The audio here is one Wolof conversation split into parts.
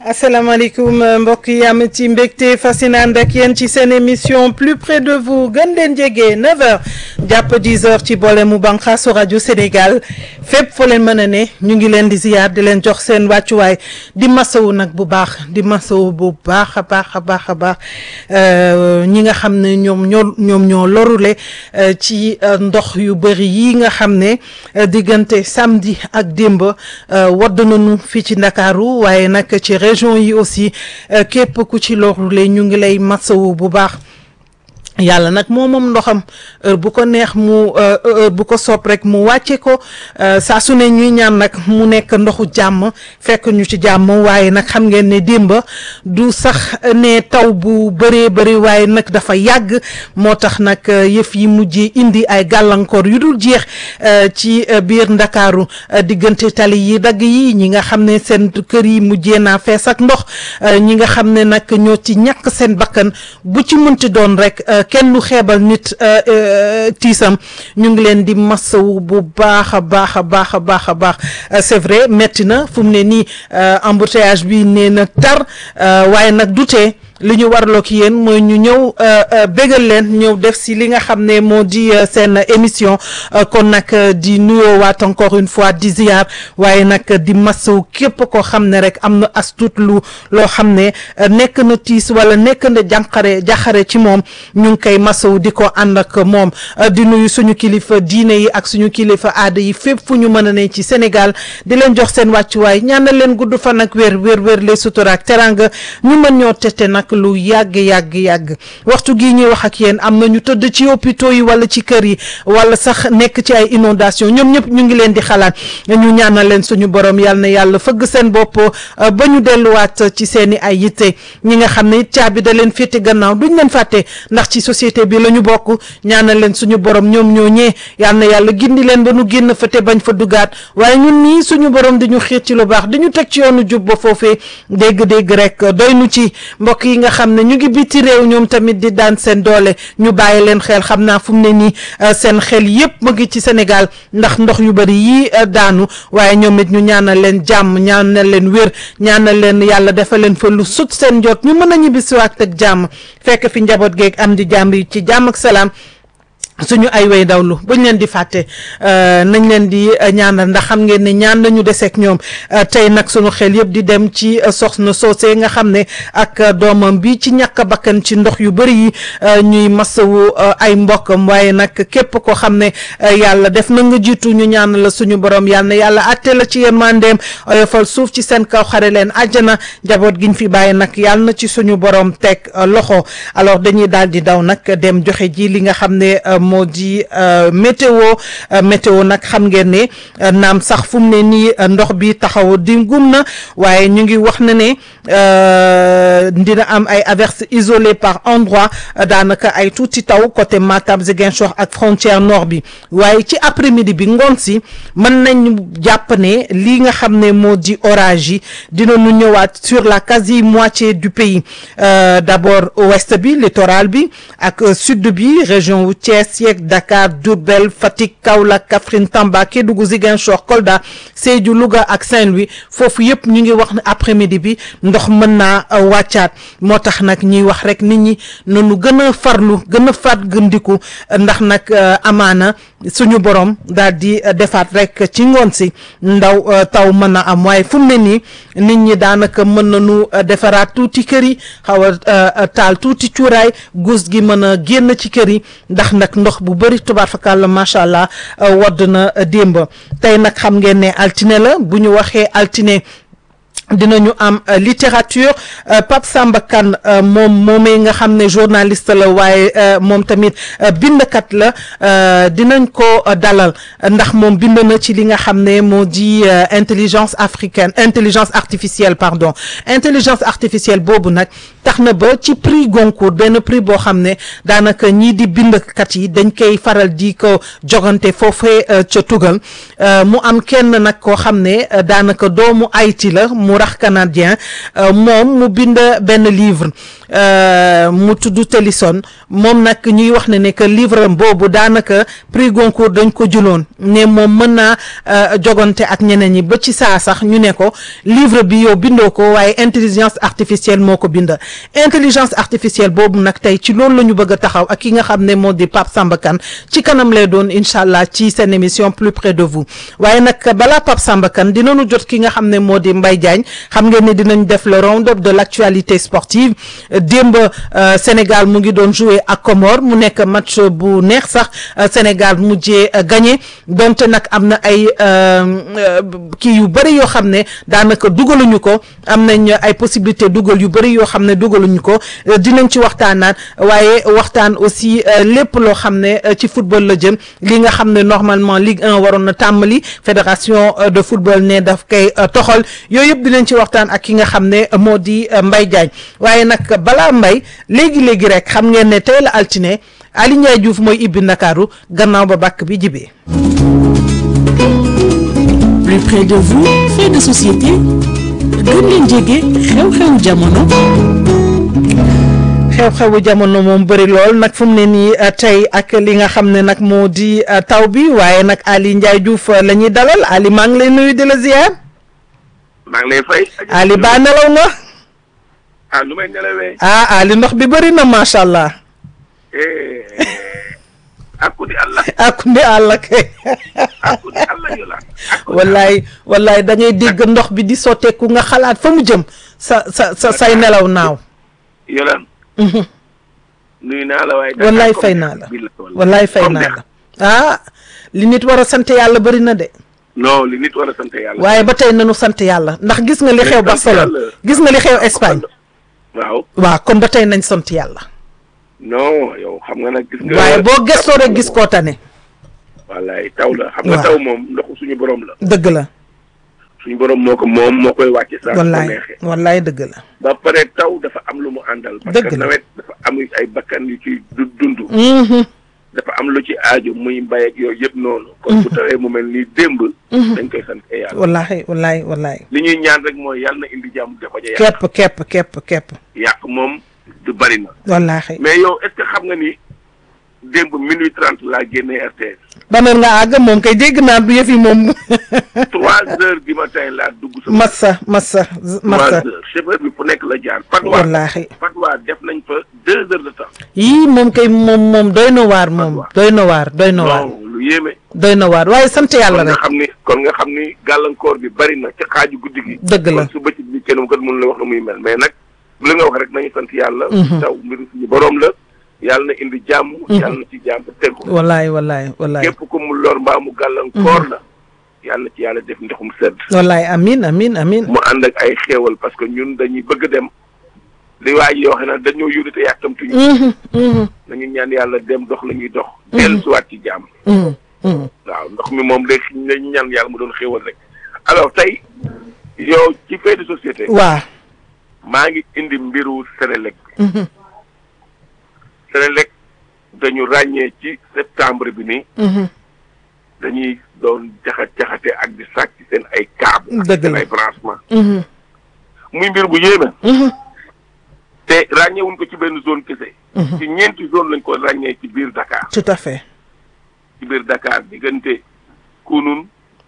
asalaamaaleykum mbokk yi am ci mbégte fascinant ak yéen ci seen émission plus près de vous gën leen jege 9h jàpp 10h ci boole mu bànqaasu rajo Sénégal fépp foo leen mën a ne ñu ngi leen di ziyaar di leen jox seen wàccuwaay di masawu nag bu baax di masawu bu baax a baax a baax a baax ñi nga xam ne ñoom ñoo ñoom ñoo lorule ci ndox yu bëri yi nga xam ne diggante samedi ak démb wadd nañu fii ci Ndakaaru waaye nag ci région yi aussi képp ku ci lorule ñu ngi lay masawu bu baax yàlla nag moo moom ndoxam heure bu ko neex mu heure bu ko soob rek mu wàcce ko saa su ne ñuy ñaan nag mu nekk ndoxu jàmm fekk ñu ci jàmm waaye nag xam ngeen ne démba du sax ne taw bu bëree bëri waaye nag dafa yàgg moo tax nag yëf yi mujjee indi ay gàllankoor yu dul jeex ci biir ndakaaru diggante tali yi dagg yi ñi nga xam ne seen kër yi mujjee naa fees ak ndox ñi nga xam ne nag ñoo ci ñàkk seen bakkan bu ci mënti doon rek kenn lu xeebal nit tiisam ñu ngi leen di masawu bu baax a baax a baax a baax a baax c'est vrai metti na fu mu ne nii embouteillage bi nee na tar waaye nag du tee li ñu warloo ki yéen mooy ñu ñëw bégal leen ñëw def si li nga xam ne moo di seen émission kon nag di nuyoo waat encore une fois di ziar waaye nag di masawu képp koo xam ne rek am na as tuut lu loo xam ne nekk na tiis wala nekk na jànqare jaxare ci moom ñu ngi koy masawu di ko ànd ak moom di nuyu suñu kilifa diine yi ak suñu kilifa aada yi fépp fu ñu mën a ne ci Sénégal di leen jox seen wàccuwaay ñaanal leen gudd fan ak wér wér wér les sutura ak teranga ñu mën ñoo tete nag lu yàgg yàgg yàgg waxtu gii ñuy wax ak yéen am na ñu tëdd ci hôpitaux yi wala ci kër yi wala sax nekk ci ay inondation ñoom ñëpp ñu ngi leen di xalaat ñu ñaanal leen suñu borom yàlla na yàlla fëgg seen bopp ba ñu delluwaat ci seen i ay yitte ñi nga xam ne it caabi da leen féete gannaaw duñ leen fàtte ndax ci société bi la ñu bokk ñaanal leen suñu borom ñoom ñoo ñee yàlla na yàlla gindi leen ba nu génn fa te bañ fa dugaat waaye ñun nii suñu borom di ñu xiit ci lu baax di ñu teg ci yoonu jub ba foofee dégg-dégg rek doy nu ci mbokk yi nga xam ne ñu ngi biti réew ñoom tamit di daan seen doole ñu bàyyi leen xel xam naa fu mu ne nii seen xel yépp mu ngi ci Sénégal ndax ndox yu bari yii daanu waaye ñoom it ñu ñaanal leen jàmm ñaanal leen wér ñaanal leen yàlla defal leen fa lu sut seen jot ñu mën a ñibbisiwaat ak jàmm fekk fi njaboot geeg am di jàmm yi ci jàmm ak salaam suñu ay way dawlu buñ leen di fàtte nañ leen di ñaanal ndax xam ngeen ne ñaan lañu deseek ñoom tey nag suñu xel yëpp di dem ci soxna soosee nga xam ne ak doomam bi ci ñàkk bakkan ci ndox yu bëri yi ñuy masawu ay mbokkam waaye nag képp koo xam ne yàlla def na nga jiitu ñu ñaan la suñu borom yàlla na yàlla atte la ci yërmandeem oyofal suuf ci seen kaw xare leen àjjana njaboot giñ fi bàyyi nag yàlla na ci suñu borom teg loxo alors dañuy daal di daw nag dem joxe ji li nga xam ne moo di météo météo nag xam ngeen ne naam sax fu mu ne nii ndox bi taxaw di gum na waaye ñu ngi wax na ne dina am ay averses isolées par endroit daanaka ay tuuti taw côté Matam Ziguinchor ak frontière nord bi waaye ci après midi bi ngoon si mën nañ jàpp ne lii nga xam ne moo di orage yi dina ñu ñëwaat sur la quasi moitié du pays d'abord ouest bi littoral bi ak sud bi région wu Thiès yeeg Dakar Diourbel Fatick Kaolack Kaffrine Tamba Kédougou Ziguinchor Kolda Sédhiou Louga ak Saint-Louis foofu yëpp ñu ngi wax ne après-midi bi ndox mën naa wàccaat moo tax nag ñuy wax rek nit ñi nanu gën a farlu gën a faat gëndiku ndax nag amaana suñu borom daal di defaat rek ci ngoon si ndaw taw mën a am waaye fu mu ne nii nit ñi daanaka mën nañu defaraat tuuti kër yi xaw a taal tuuti cuuraay guus gi mën a génn ci kër yi ndax nag ndox bu bëri tubaar fakàlla macha allah wadd na démb tey nag xam ngeen ne altine la bu ñu waxee altine dinañu am littérature Pape Samba Kane moom moomee nga xam ne journaliste la waaye moom tamit bindkat la dinañ ko dalal ndax moom bind na ci li nga xam ne moo di intelligence africaine intelligence artificielle pardon intelligence artificielle boobu nag tax na ba ci prix Goncourt benn prix boo xam ne daanaka ñii di bindkat yi dañ koy faral di ko jogante foofee ca tugal mu am kenn nag koo xam ne daanaka doomu Haïti la mu rax canadien moom mu bind benn livre mu tudd Tennyson moom nag ñuy wax ne ne que livre am boobu daanaka prix Goncourt dañ ko jëloon ne moom mën naa jogante ak ñeneen ñi ba ci saa sax ñu ne ko livre bi yow bindoo ko waaye intelligence artificielle moo ko bind intelligence artificielle boobu nag tey ci loolu la ñu bëgg a taxaw ak ki nga xam ne moo di Pape Samba Kane ci kanam lay doon incha allah ci seen émission plus près de vous waaye nag balaa Pape Samba Kane dinañu jot ki nga xam ne moo di Mbaye Diagne xam ngeen ne dinañ def le round-up de l'actualité sportive démb Sénégal mu ngi doon jouer ak Comores mu nekk match bu neex sax Sénégal mujjee gagné donte nag am na ay kii yu bëri yoo xam ne daanaka dugaluñu ko am nañ ay possibilité dugal yu bëri yoo xam ne dugaluñu ko dinañ ci waxtaanaat waaye waxtaan aussi lépp loo xam ne ci football la jëm li nga xam ne normalement Ligue 1 waroon na tàmbali fédération de football ne daf koy toxal yooyu yëpp dinañ ci waxtaan ak ki nga xam ne moo di Mbaye Diagne waaye nag balaa Mbaye léegi léegi rek xam ngeen ne tey la altine Ali Ndiaye Diouf mooy ibbi Ndakaaru gannaaw ba bàkk bi jibee plus près de vous fait de société gën leen jege xew-xewu jamono. xew-xewu jamono moom bëri lool nag fu mu ne nii tey ak li nga xam ne nag moo di taw bi waaye nag Ali Ndiaye Diouf la ñuy dalal Ali maa ngi lay nuyu di la ziar. maa ngi lay fay. Ali baa nelaw nga. ah lu may nelawee. ah Ali ndox bi bëri na macha allah. akudi Allah. akudi Allah kay. akudi Allah yu la. wallaay wallaay da ngay dégg ndox bi di sotteeku nga xalaat fa mu jëm sa sa sa say nelaw naaw. yolan nuyu naa la waaye. wallaay fay naa la wallaay fay naa la. ah li nit war a sant yàlla bëri na de. non li nit war a sant yàlla. waaye ba tey nanu sant yàlla ndax gis nga li xew Barcelone gis nga li xew Espagne. waaw waaw kon ba tey nañ sant yàlla. non yow xam nga nag gis nga. waaye boo gëstoo rek gis koo tane. wallaay taw la. xam nga taw moom ndoxu suñu borom la. dëgg la. suñu borom moo ko moom moo koy wàcce saa wallaay neexee. wallaay dëgg la. ba pare taw dafa am lu mu àndal. parce Dëgg que la. nawet dafa am ay bakkan yu ci du dund. dafa am lu ci aaju muy mbay ak yooyu yëpp noonu. kon bu tawee mu mel ni démb. dañ koy sant yàlla. wallaay wallaay wallaay. li ñuy ñaan rek mooy yàlla na indi jàmm dafa ja yàq. képp képp képp képp. yàq moom du bari na. wallaay. mais yow est-ce que xam nga ni démb minuit trente laa génnee RTS. ban heure nga àgg moom kay dégg naa du yëf yi moom. trois heures du matin laa dugg sama. massa massa massa. trois heures chauffeur bi fu nekk la jaar. Fatwa wallaahi. Fatwa def nañ fa deux heures de temps. yii moom kay moom moom doy na waar moom Fatwa. doy na waar doy na waar non lu yéeme. doy na waar waaye sant yàlla kon nga rek. xam ni kon nga xam ni gàllankoor bi bari na ci xaaju guddi gi. Dëgg la. kon su bëccëg bi kenn ko mën la wax na muy mel mais nag li nga wax rek nañu sant yàlla. taw mbiru suñu borom la. yàlla na indi jàmm. yàlla na ci jàmm tegu. wallaay wallaay wallaay képp ku mu lor mbaa mu gàllankoor la. yàlla na ci yàlla def ndoxum sedd. wallaay amin amin amin mu ànd ak ay xéewal parce que ñun dañuy bëgg dem li waa ji yoo xam ne dañoo yónni te yàkkamtuñu. Mhm, mhm, nañu ñaan yàlla dem dox la ñuy dox. dellusiwaat ci jàmm. mhm, mhm. waaw ndox mi moom day nañu ñaan yàlla mu doon xéewal rek. alors tey yow ci fait de société. waa maa ngi indi mbiru Sénélec. mhm, Sénélec dañu ràññee ci septembre bi ni mhm. dañuy doon jaxat jaxate ak di sàcc seen ay câble. ak Dëgg seen la. ay branchement. Mhm, muy mbir bu yéeme. mhm, te ràññeewuñ ko ci benn zone kese. Mhm. ci ñeenti zone lañ ko ràññee ci biir Dakar. tout à fait ci biir Dakar diggante Kunun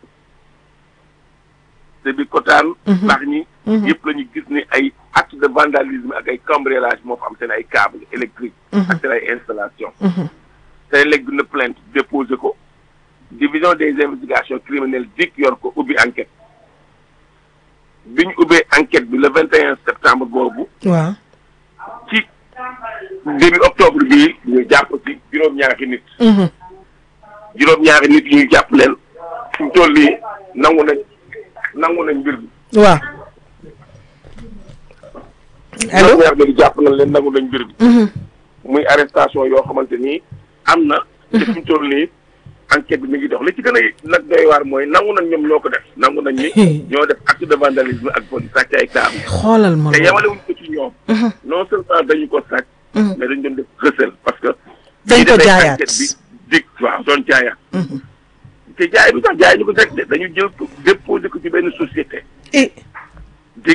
te bi Kotaan. baax ñi. yëpp la ñu gis ni ay acte de vandalisme ak ay cambriolage moo fa am seen ay câble électrique ak seen ay installation Senelec bi na plainte déposé ko division des investigations criminelles dik yor ko ubbi enquête bi ñu ubbee enquête bi le 21 septembre boobu waaw ci début octobre bii ñu jàpp ci juróom-ñaari nit mhm. juróom-ñaari nit yi ñu jàpp leen fi mu toll nii nangu nañ nangu nañ mbir bi. waaw allo juróom-ñaari nit yi jàpp nañ leen nangu nañ mbir bi. Mhm, muy arrestation yoo xamante ni am na. te fi mu toll nii enquête bi mi ngi dox li ci gën a nag doy waar mooy nangu nañ ñoom ñoo ko def nangu nañ ni ñoo def acte de vandalisme ak bon sàcc ay table xoolal ma te loolu yemale wuñ ko ci ñoom. non seulement dañu ko sàcc. mais dañu doon def recel parce que. Dañ ko bi defee jaayaat. enquête bi dig waaw doon jaayaat. te jaay bi sax jaay ñu ko rek de dañu jël ko déposé ko ci benn société. eh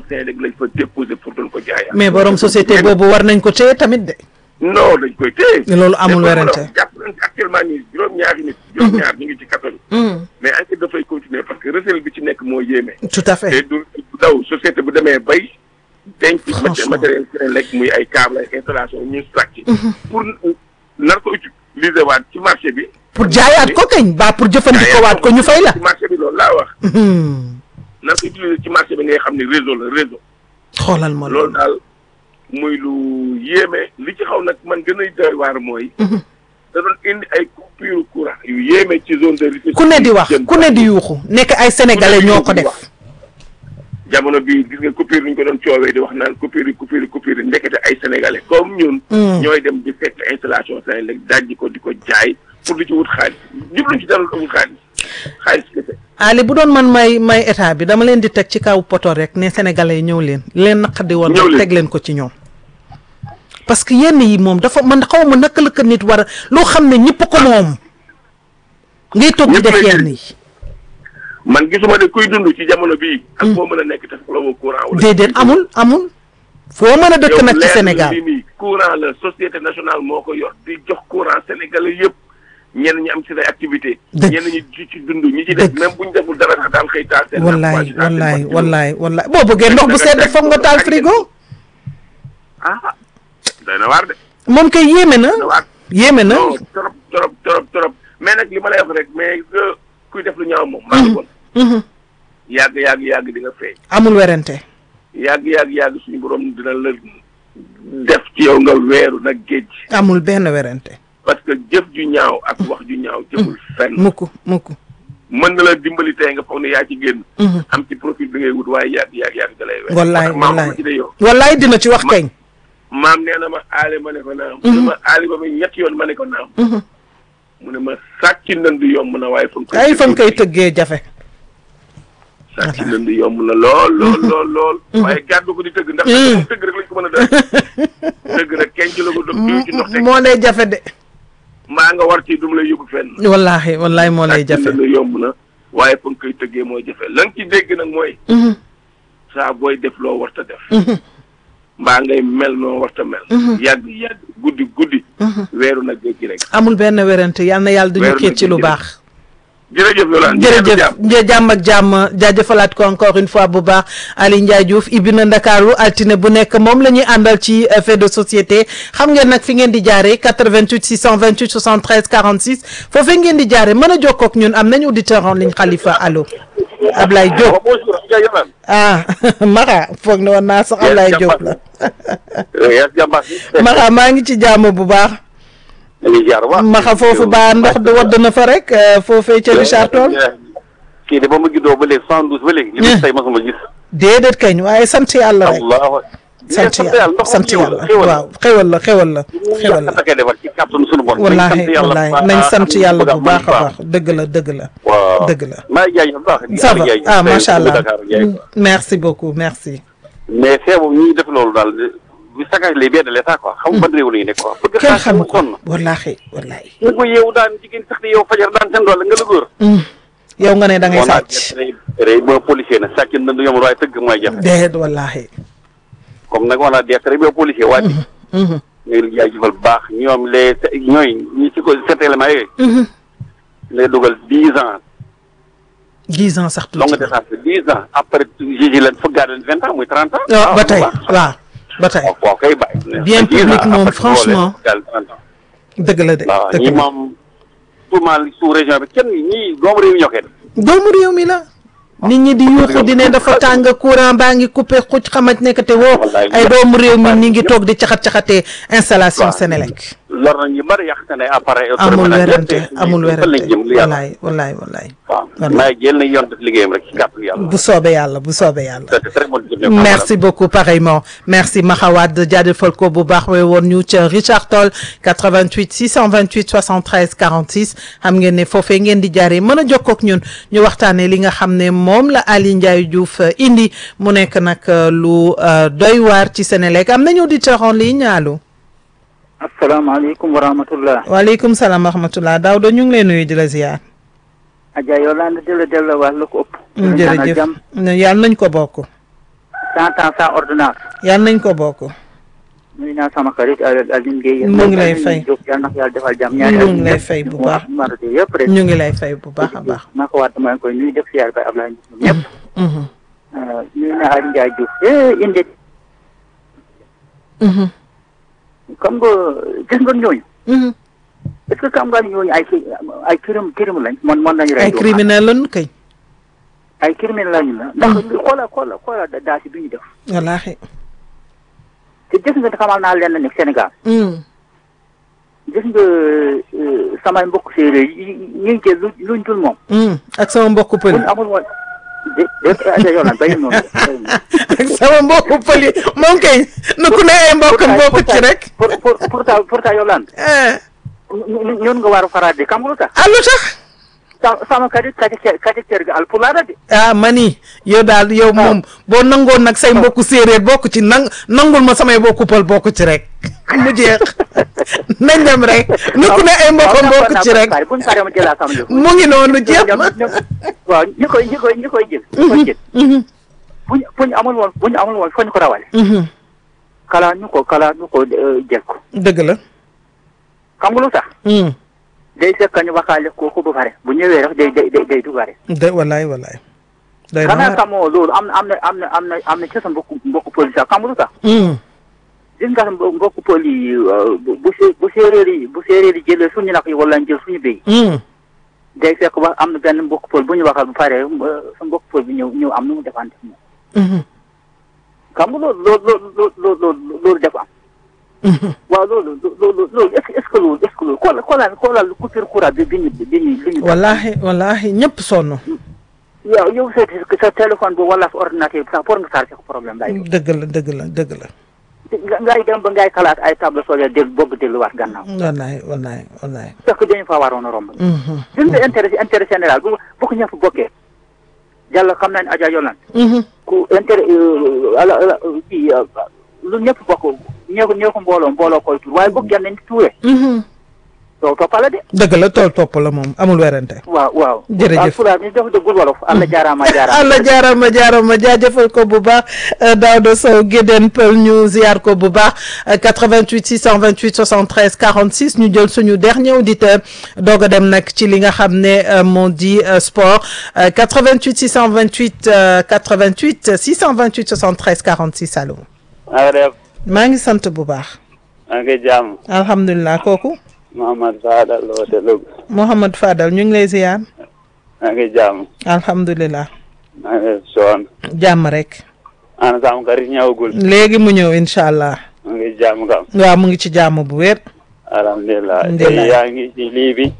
Senelec lañ fa déposé pour doon ko jaayaat. mais borom société boobu war nañ ko téye tamit de. non dañ koy téye. loolu amul mais werante. jàpp nañ ci actuellement nii juróom-ñaari nit. juróom-ñaar ñu ngi ci kaso bi. mais enquête dafay continuer parce que recel bi ci nekk moo yéeme. tout à te fait. du du daw société bu demee bay. denc Franchement. matériel Senelec muy ay câble ay installation ñu sàcc. pour nar ko utiliser waat ci marché bi. pour jaayaat ko kañ ba pour jëfandikoo waat ko ñu fay la. ci marché bi loolu laa wax. Hmm. nar ko utiliser ci marché bi ngay xam ne réseau la réseau. xoolal ma loolu loolu. daal muy lu yéeme li ci xaw nag man gën a doy waar mooy. da doon indi ay coupure courant yu yéeme ci zone de Rufisque. ku ne di wax ku ne di yuuxu nekk ay sénégalais ñoo ko def. jamono bii gis nga coupure yi ñu ko doon coowee di wax naan coupure yi coupure yi coupure yi ndekete ay sénégalais comme ñun. Mm. ñooy dem di fekk installation Senelec dajji ko di ko jaay pour di ci wut xaalis jubluñ ci dara amul xaalis xaalis kese. Ali bu doon man may may état bi dama leen di teg ci kaw poto rek ne sénégalais yi ñëw leen leen naqadi woon Ñëw rek leen. teg leen ko ci ñoom. parce que yenn yi moom dafa man xaw ma naka la ko nit war a loo xam ne ñëpp ko moom. ngay toog di Ñëpp def lay yenn jëriñ. yi. man gisuma ne kuy dund ci jamono bii. ak foo mën a nekk te soxla woo courant. wala déedéet amul amul. foo mën a dëkk nag ci leer na Sénégal. lii nii courant la société nationale moo ko yor di jox courant sénégalais yëpp ñenn ñi am ci ay activité Dëgg. ñenn ñi ci ci dund ñi ci def Dëgg. même bu ñu deful dara sax daal xëy taal seen. wallaay lampe, taal seen wallaay bopp. wallaay wallaay boo bëggee ndox bu sedd foog nga taal frigo. ah doy na waar de moom kay yéeme na doy na waar. yéeme na. non trop trop trop trop mais nag li ma lay wax rek mais que kuy def lu ñaaw moom. maa ngi bon Mhm. yàgg yàgg yàgg di nga feeñ. amul werante. yàgg yàgg yàgg suñu borom dina la def ci yow nga weeru nag géej. amul benn werante. parce que jëf ju ñaaw ak wax ju ñaaw jëmul fenn. mukk mukk. mën na la dimbali tey nga foog ne yaa ci génn. Mhm. am ci profil bi ngay wut waaye yàgg yàgg yàgg da lay weer. wallaay moo tax maam wallaay ci de yow. wallaay dina ci wax Ma- kañ. maam nee na ma aale ma ne ko naam. mu ne ma aale ba ma ñetti yoon ma ne ko naam. Mhm. mu ne ma sàcc ndënd yomb na waaye fa nga koy. ay fan koy tëggee jafe. sàcc ndënd yomb na lool lool lool lool. waaye gàddu ko di tëgg ndax Mm. moom tëgg rek lañ ko mën a def. tëgg rek kenn ci la ko dog diw ci ndox teg moo lay jafe de. maa nga war ci du mu lay yóbbu fenn. wallaahi wallaahi moo lay sàcc jafe. ndënd yomb na waaye fa nga koy tëggee mooy jafe la nga ci dégg nag mooy. Mhm. saa booy def loo warta def. Mhm. mbaa ngay mel noo warta mel. yàgg yàgg guddi guddi. weeru nag géej gi rek. amul benn werante yal na yàlla duñu Weeru kéet ci lu na baax. jërëjëf Yolande. jërëjëf një jàmm ak jàmm jaajëfalaat ko encore une fois bu baax Ali Ndiaye Diouf ibbi na Ndakaaru altine bu nekk moom la ñuy àndal ci euh, fait de société xam ngeen nag fi ngeen di jaaree 88 628 73 46 foofee ngeen di jaaree mën a jokkoo ak ñun am nañu auditeur en ligne Khalifa allo Ablaye Diop bonjour Yolande. ah Mara foog ne woon naa sax Ablaye Diop la yaa jàmbaar si. Mara maa ngi ci jàmm bu baax dañuy jaar waaw. Maxa foofu ba ndox du wadd na fa rek euh, foofee ca Richard Toll kii de ba ma juddoo ba léegi cent douze ba léegi. li mu tey mosuma gis. déedéet kañ waaye sant yàlla rek allahu sant yàlla ndox sant yàlla waaw xewal la xewal la xewal la koy defar ci kàttanu sunu borom. wallaahi wallaahi nañ sant yàlla bu baax a baax dëgg la dëgg la waaw dëgg la maa ngi jaay bu baax. ça va ah macha allah Dakar jaay ko. merci beaucoup merci mais fee boobu ñuy def loolu daal bu saccage les biens de l'état quoi xam nga ban réew la ñu nekk quoi. bëgg kenn xaalis xamu mu ko sonn. wallaahi wallaahi ñu ko yeewu daan jigéen sax di yow fajar daan seen doole nga la góor. yow nga ne da ngay on a sàcc rey ba policier na sàcc na du yomb waaye tëgg mooy jafe. déedéet wallaahi comme nag on a des très bien policier waaye. ñu ngi jaajëfal bu baax ñoom les ñooy ñi ci ko cet élément yooyu. lay dugal dix ans dix ans sax longue tuuti na détention dix ans après juge leen fëggaat leen vingt ans muy trente ans. waaw ba tey waaw ba tey waaw waaw kay bàyyi. Bien Dix ans public moom, après franchement. boole fëggaat trente ans. dëgg la de waaw dëgg ñi la moom tout mal sous région bi kenn ñii doomu réew mi ñoo koy def. doomu réew mi la nit ñi di yuuxu di ne dafa tàng courant baa ngi coupé xuc xamaj nekk te woo Wallaay. ay doomu réew mi ñi ngi toog di caxat-caxatee installation waaw. Sénélec lor na ñu bari yàq na ne appareil. amul automatique werante yëpp te- amul fan lañ werante jëm lu yàlla. wallaay wallaay wallaay waaw Wallaay. maa jël na yoon def liggéeyam rek ci kàttan yàlla. bu soobee yàlla bu soobee yàlla c'est très bonne journée. merci beaucoup pareillement merci Maxawad jaajëfal ko bu baax we woon ñu ca Richard Toll 88 628 73 46 xam ngeen ne foofee ngeen di jaaree mën a jokkoo ak ñun ñu waxtaanee li nga xam ne moom la Ali Ndiaye Diouf euh, indi mu nekk nag euh, lu euh, doy waar ci Sénélec am nañu auditeur en ligne allo asalaamaaleykum wa rahmatullah waaleykum salaam wa rahmatullah Daouda ñu ngi lay nuyu di la ziar. Adja Yolande di la delloo wax lu ko ëpp di la ñaanal jërëjëf jàmm yàlla nañ ko bokk. cent ans sans ordonnance yal nañ ko bokk nuyu naa sama xarit Aline Gueye Mu ngi lay fay. yal na ko yàlla defal jàmm Ñu ngi lay fay bu baax. maradi yëpp rek ñu ngi lay fay bu baax a baax maa ko waat maa ngi koy nuyu def siyaar ba Ablaye ñëpp Mhm. nuyu naa Aliou Ndiaye Diouf eh indi Mhm. comme nga gis nga ñooñu Mhm. est-ce que xam nga ni ñooñu ay ki- ay crime crime lañ man man nañu rey ay doomu criminel lañu kay ay criminel lañu la ndax xoola xoola xoola daasi bi ñu def wallaahi te gis nga xamal naa leen ne Sénégal Mm. gis nga euh, samay mbokk séeréer yi ñu ngi jël lu luñ dul moom Mm. ak sama mbokku pël buñ amul woon de de aja yoonaan bayi noonu ak sama mbokku pël yi moom kay nu ku ne ay mbokkam bokku ci rek pour pour pourtant pourtant yoonaan eh ñun nga war a faraat de xam nga lu tax ah lu tax sa- sama kadi kadi kadi kër gi alpulaar la de ah mani yow daal yow moom boo nangoon nag say mbokku séeréer bokk ci nang nangul ma samay mbokku pël bokk ci rek mu jeex nañ dem rek nu ku ne ay mbokkam bokk ci rek buñ paree ma jëlaa sama yëf mu ngi noonu jeex na waaw ñi koy ñi koy ñi koy jël ñi koy jël Mhm. buñ buñ amul woon buñ amul woon foñ ko rawale Mhm. kala ñu ko kala ñu ko euh, jël ko dëgg la xam nga lu tax Mm. day fekk ñu waxaale kooku ba pare bu ñëwee rek day day day day dugare de wallaay wallaay day xanaa na xamoo loolu am na am na am na am na am na ci sa mbokku mbokku pël sax xam nga lu tax Mm. gis nga mbo- mbokku pël yi euh, bu bu sé- bu séeréer yi bu séeréer yi jëlee suñu nag yi wala ñu jël suñu béy Mm. day fekk ba am na benn mbokku pël bu ñu waxal ba pare euh, sa mbokku pël bi ñëw ñëw am nu mu defante moom Mhm. xam nga loolu loolu loolu loolu loolu loolu dafa am Mhm. waaw loolu loolu loolu est-ce que est-ce que loolu est-ce que loolu xoolal xoolal xoolal coupure courant bi bi ñu bi ñu bi ñu wallaahi wallaahi ñëpp sonn yow yow sa sa téléphone boobu wala sa ordinateur bi sax pour nga chargé ko problème lay doon. dëgg la dëgg la dëgg la nga ngay dem ba ngay xalaat ay table solaire del bëgg delluwaat gannaaw. wallaay wallaay wallaay parce que dañu fa waroon a romb. Mhm. gis nga intérêt intérêt général bu bu ko ñëpp bokkee. yàlla xam nañ Adja Yolande. Mhm. ku intérêt ala ala kii lu ñëpp bokk ñoo ko ñoo ko mbooloo mbooloo koy tuur waaye bokk nañ tuure. Mhm. doo toppale de. dëgg la tool topp la moom amul werante waaw waaw. Jërëjëf. alpulaar ñu def dëggul wolof. Allah jaaraama jaaraama. allah jaarama jaarama jaajëfal ko bu baax euh, Daouda Sow Guédén Peul ñu ziar ko bu baax euh, 88 628 73 46 ñu jël suñu dernier auditeur doog a dem nag ci li nga xam ne euh, moo di euh, sport euh, 88 628 euh, 88 628 73 46 allo na nga def maa ngi sant bu baax maa ngi jàmm alhamdulilah kooku Mouhamad Fadal woote Louga Mouhamad Fadal ñu ngi lay ziar maa ngi jàmm alhamdulilah maa ngi soon jàmm rek ana sama xarit ñëwagul léegi mu ñëw incha allah maa ngi jàmm kam waaw mu ngi ci jàmm bu wér. alhamdulilah Alhamdulillah. tey yaa ngi ci lii bi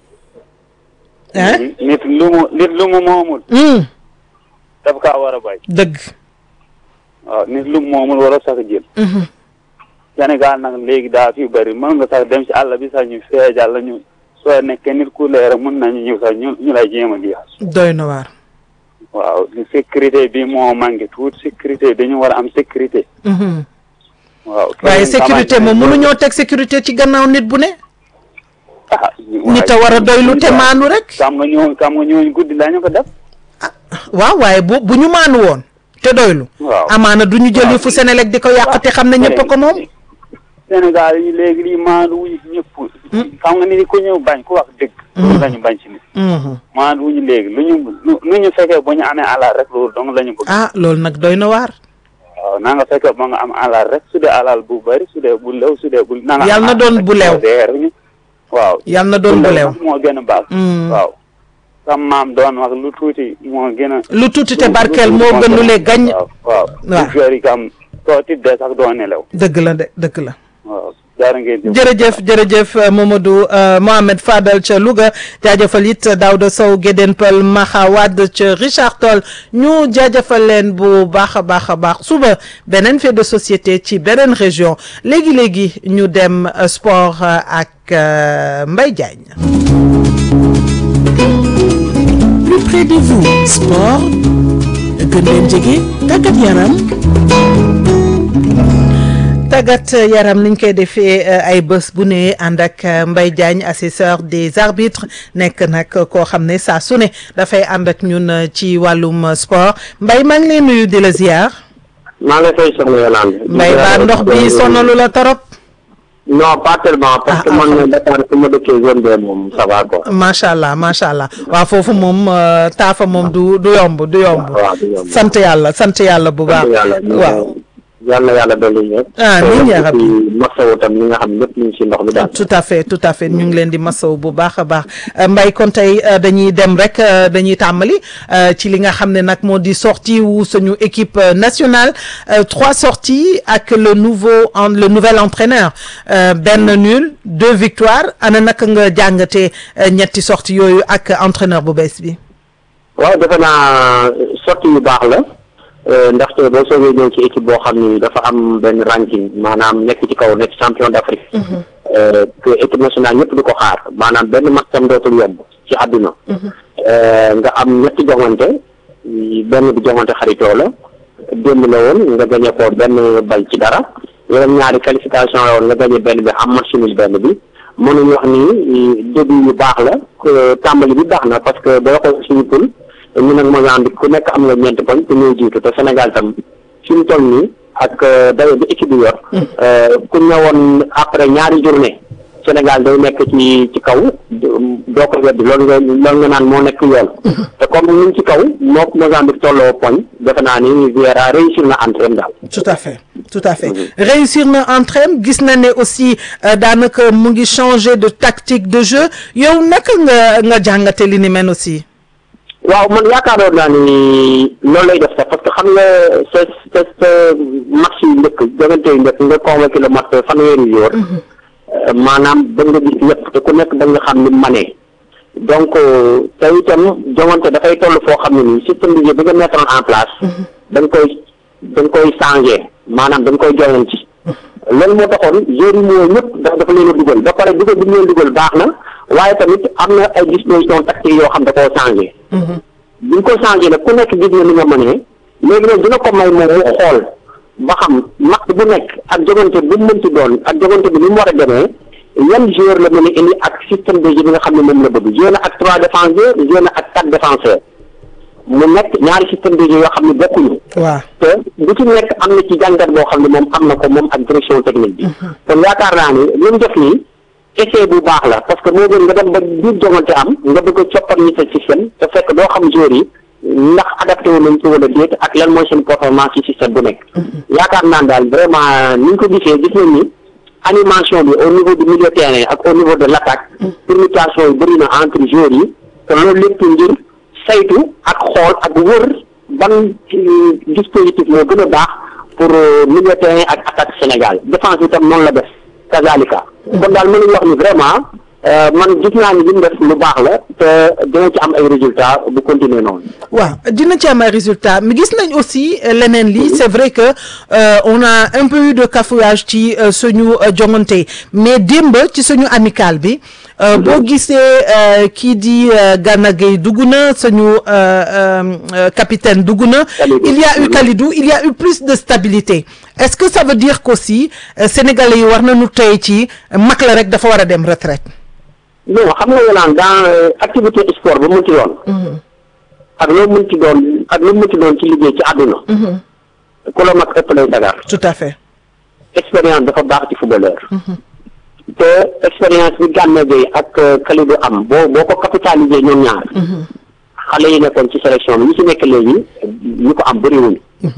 ah nit lu mu nit lu mu moomul Mm, daf kaa war a bay dëgg. waaw nit lu mu moomul war a sax jël Mhm. Sénégal nag léegi daa fi bëri mën nga sax dem ci àll bi sax ñu feejal la ñu soo nekkee nit ku leer mën nañu ñëw sax ñu ñu lay jéem a jeex doy na waar. waaw li sécurité bi moo manqué tuuti sécurité dañu war a am sécurité Mhm. waaw waaye sécurité moom mënuñoo teg sécurité ci gannaaw nit bu ne. ah nit a war a doylu te maanu rek. xam nga ñooñu xam nga ñooñu guddi lañu ko def waaw waaye bu bu ñu maanu woon te doylu. waaw amaana du ñu jël waaw. fu Sénélec di ko yàq te xam ne ñëpp a ko moom. Sénégal yi léegi lii maandu wuñu ci ñëpp xam nga ni ku ñëw bañ ku wax dëgg loolu lañu bañ ci nit Mhm. maandu wuñu léegi lu ñu lu lu ñu fekkee ba ñu amee alal rek loolu dong la ñu bëgg ah loolu nag doy na waar. waaw na nga fekkee ba nga am alal rek su dee alal bu bari su dee bu lew su dee bu na nga Yàlla am na alal doon rek bu lew. soo dee rek ñu- waaw yàlla na doon bu lew. nag moo gën a baax Mm. waaw sam maam doon wax lu tuuti moo gën a lu tuuti te barkeel moo gën lu le gañ. waaw waaw Waaw. lu jori kam soo tiddee sax doo nelaw dëgg la de dëgg la. waaw jaara ngeen jëf jërëjëf jërëjëf euh, Mamadou euh, Mohamed Fadal ca Louga jaajëfal it Daouda Sow Guédén Peul Maxa Wade ca Richard Toll ñu jaajëfal leen bu baax a baax a baax suba beneen fait de société ci beneen région léegi léegi ñu dem euh, sport euh, ak euh, Mbaye Diagne. plus près de vous sport gën leen jege tàggat yaram tàggat yaram niñ koy defee euh, ay bés bu ne ànd ak euh, Mbaye Diagne assesseur des arbitres nekk nag koo xam ne saa su ne dafay ànd ak ñun euh, ci wàllum euh, sport Mbaye maa ngi lay nuyu di la ziar. maa ngi lay fay soxna Yolande. mbay baa ndox bi sonalu la torop non pas tellement parce que Ah, ah, man Dakar su ma dëkkee zone B moom ça va quoi. macha allah macha allah waaw foofu moom euh, taafa moom du du yomb du yomb waaw du yomb. sant yàlla sant yàlla bu baax yàlla waaw yal na yàlla dolli ñëpp. Amiin yaa rabbi. masawu tam li nga xam ñëpp ñu ngi si ndox mi daal. tout à fait tout à fait ñu ngi leen di masaw bu baax a baax Euh, Mbaye kon tey euh, dañuy dem rek euh, dañuy tàmbali euh, ci li nga xam ne nag moo di sortie wu suñu équipe euh, nationale Euh, trois sorties ak le nouveau en le nouvel entraîneur Euh, benn nul deux victoires ana naka nga jàngatee euh, ñetti sorties yooyu ak entraîneur bu bees bi. waaw defe naa sorti yu baax la euh, ndaxte boo soogee ñëw ci équipe boo xam ni dafa am benn ranking maanaam nekk ci kaw nekk champion d'Afrique. euh, que équipe nationale ñëpp di ko xaar maanaam benn match tam dootul yomb ci àdduna. Euh, nga am ñetti joŋante benn bi joŋante xaritoo la démb la woon nga gañe ko benn bal ci dara yeneen ñaari qualification la woon nga gañe benn bi am match nul benn bi mënuñu wax ni début yu baax la que tàmbali bi baax na parce que boo xool suñu poule ñu nag Mozambique ku nekk am nga ñeenti poñ te ñoo jiitu te Sénégal tam fi mu toll nii ak dayo bi équipe bi yor ku ñëwoon après ñaari journée Sénégal day nekk ci ci kaw doo ko weddi loolu nga loolu nga naan moo nekk yoon te comme ñu ngi ci kaw moo Mozambique tolloo poñ defe naa ni Vieira réussir na entraîne daal tout à fait tout à fait réussir na entraîne gis na ne aussi euh, daanaka mu ngi changer de tactique de jeu yow naka nga nga jàngate li ni mel aussi. waaw man yaakaaroon naa ni loolu lay def sax parce que xam nga sa sa sa match yu njëkk jogante yu njëkk nga convoqué le match fanweeri jour maanaam da nga gis ñëpp te ku nekk da nga xam ni manee donc te itam jongante dafay toll foo xam ne nii système de jeu bi nga mettre en place da nga koy da nga koy changé maanaam da nga koy joyanti loolu moo taxoon joueurs yi moo ñëpp dafa dafa leen a dugal ba pare dugal bi ñu leen dugal baax na waaye tamit am na ay dispositions tactiques yoo xam da koo changé bi ñu ko changé nag ku nekk gis na li nga mënee léegi nag dina ko may moom mu xool ba xam match bu nekk ak jogante bu mu mënti doon ak jogante bi ni mu war a demee yan joueur la mën a indi ak système de jeu bi nga xam ne moom la bëgg joué na ak trois défenseurs joué na ak quatre défenseurs mu nekk ñaari système de jeu yoo xam ne bokkuñu waaw te bu ci nekk am na ci jàngat boo xam ne moom am na ko moom ak direction technique bi kon yaakaar naa ni li mu def nii essai bu baax la parce que moo gën nga dem ba biir jongante am nga bëgg a coppar ñi sa système te fekk doo xam joueurs yi ndax adapté wu nañ ci wala déet ak lan mooy seen performance ci système bu nekk yaakaar naa daal vraiment ni ñu ko gisee gis nañ ni animation bi au niveau du milieu terrain ak au niveau de l' attaque permutation yi bëri na entre joueurs yi te loolu lépp ngir saytu ak xool ak wër ban dispositif moo gën a baax pour milieu terrain ak attaque Sénégal défense bi tam noonu la def kazalika kon daal mënuñu wax ni vraiment man gis naa ni li mu def lu baax la te dina ci am ay résultats bu continuer noonu. waaw dina ci am ay résultats mais gis nañ aussi leneen li c'est vrai que euh, on a un peu eu de cafouillage ci euh, suñu euh, jongante mais démb ci suñu amical bi boo gisee kii di Gana Gueye dugg na suñu capitaine dugg na il y a eu Kalidou il y a eu plus de stabilité est-ce que ça veut dire qu'aussi sénégalais yi war nañu tey ci mag la rek dafa war a dem retraite non xam nga yolaan dans activité sport ba mu ci doon ak loo mën ci doon ak loo mën ci doon ci liggéey ci àdduna ku la mag ëpp lay sagar tout à fait expérience dafa baax ci footballeur te expérience bi Gana Gueye ak Kalidou am boo boo ko capitaliser ñoom ñaar xale yi nekkoon ci sélection bi ñi ci nekk léegi ñu ko am bëriwuñu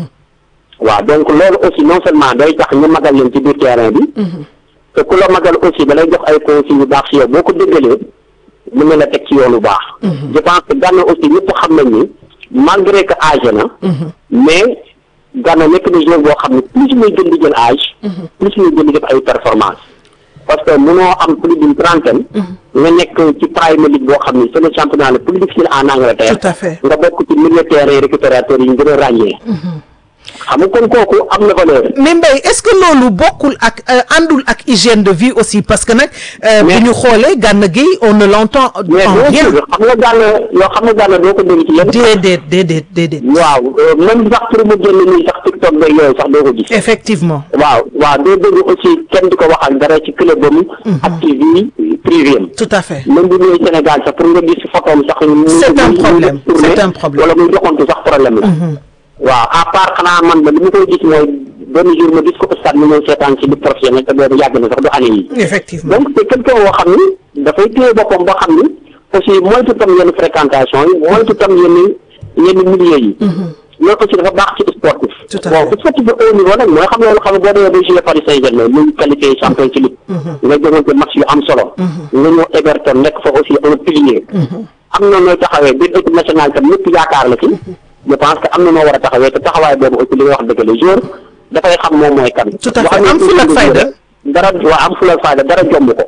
waaw donc loolu aussi non seulement day tax ñu magal leen ci biir terrain bi te ku la magal aussi da lay jox ay consignes yu baax si yow boo ko déggalee mën na la teg ci yoon lu baax je pense que Gana aussi ñëpp xam nañ ni malgré que âgé na mais Gana nekk na joueur boo xam ne plus muy gën di jël âge plus muy gën di def ay performance parce que mënoo am plus d'une trentaine nga nekk ci Premier League boo xam ne c'est le championnat le plus difficile en Angleterre tout à fait nga bokk ci milieu terrain récupérateur yi ñu gën a ràññee xam nga kon kooku am na valeur mais Mbaye est-ce que loolu bokkul ak àndul ak hygiène de vie aussi parce que nag bu ñu xoolee Gana Gueye on ne l'entend mais en boo rien xam nga Gana yoo xam nga Gana doo ko dégg ci lenn déedéet déedéet déedéet waaw même sax pour mu génn nii sax TikTok beeg yooyu sax doo ko gis effectivement waaw waaw doo dégg aussi kenn di ko waxal dara ci club am ak ci vie privée am tout à fait même bu ñëwee Sénégal sax pour nga gis photo am sax C'est un muy- problème, muy tourné c'est un problème. wala muy doxantu sax problème la waaw à part xanaa man ba li ma koy gis mooy benn jour ma gis ko stade mu ñëw seetaan ci ligue professionnelle te boobu yàgg na sax du année yi effectivement donc c'est quelqu'un boo xam ni dafay téye boppam boo xam ni aussi moytu tam yenn fréquentation yi moytu tam yenn yenn milieu yi loolu aussi dafa baax ci sportif Tout à bon fait. sportif de haut niveau nag mooy xam loolu xam nga boo demee ba jouer Paris Saint-Germain ñu qualifié champion ci ligue nga jëmante match yu am solo nga ñëw Everton nekk fa aussi un pilier am na nooy taxawee biir équipe nationale tam ñëpp yaakaar la ci je pense que am na noo war a taxawee te taxawaay boobu aussi li nga wax dëgg la jour dafay xam moom mooy kan Tout à boo fait. xamee Am fulla ak ci fayda. dara waaw am fulla ak fayda dara jomb ko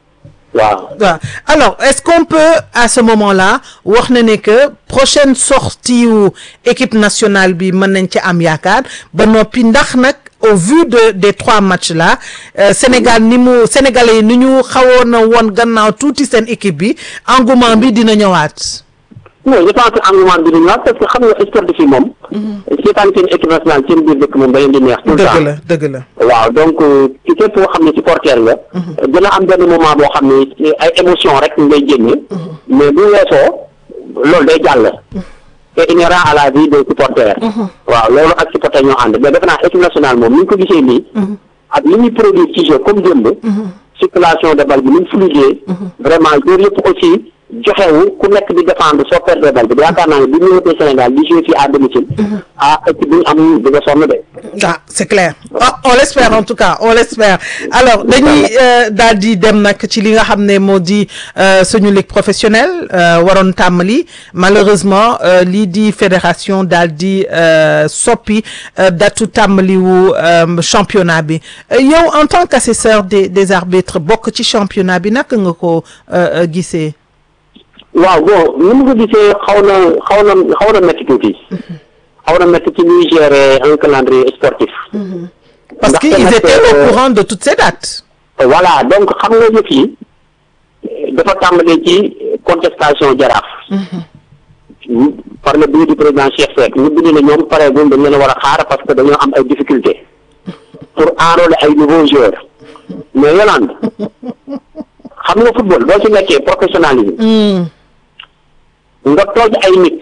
waaw waaw alors est-ce qu'on peut à ce moment-là wax na ne que prochaine sortie wu équipe nationale bi mën nañ ci am yaakaar ba noppi ndax nag au vu de des trois matchs là euh, Sénégal ni mu sénégalais yi ni ñu xawoon na woon gannaaw tuuti seen équipe bi engouement bi dina ñëwaat. non je pense que engouement bi dañu wax parce que xam nga sportif yi moom seetaan seen équipe nationale seen biir dëkk moom da leen di neex tout le dëgg temps la dëgg la. waaw donc ci képp koo xam ne supporter nga dina am benn moment boo xam ne ci ay émotion rek ngay génne mais bu weesoo loolu day jàll c'est inhérent à la vie des supporters waaw loolu ak supporter ñoo ànd mais defe naa équipe nationale moom ni ñu ko gisee nii ak li ñuy produire ci jeu comme démb circulation de balle bi ni mu fluide vraiment loolu yëpp aussi joxewu ku nekk di défendre soo perdre balle bi yaakaar naa ne bi ñu wutee Sénégal di jouer fii à domicile ah équipe bi ñu am di nga sonn de ah c'est clair Ah, on l'espère en tout cas on l'espère alors dañuy euh, daal di dem nag ci li nga xam ne moo di euh, suñu ligue professionnelle euh, waroon tàmbali malheureusement euh, lii di fédération daal di euh, soppi euh, datu tàmbali wu euh, championnat bi Euh, yow en tant qu'assesseur des des arbitres bokk ci championnat bi naka nga ko euh, euh, gisee. waaw bon ni mu ko gisee xaw na xaw na xaw na métti tuuti xaw na métti ci ñuy gérer un calendrier sportif parce Ndaxte qu'ils nag, étaient au euh, courant de toutes ces dates. voilà donc xam nga yëf yi dafa tàmbalee ci contestation jaraaf par le biais du président Cheikh Seck ñu bind ne ñoom pareegul dañ leen a war a xaar parce que dañoo am ay difficultés pour enrôler ay nouveaux joueurs mais Yolande xam nga football boo ci nekkee professionnalisme nga tooj ay nit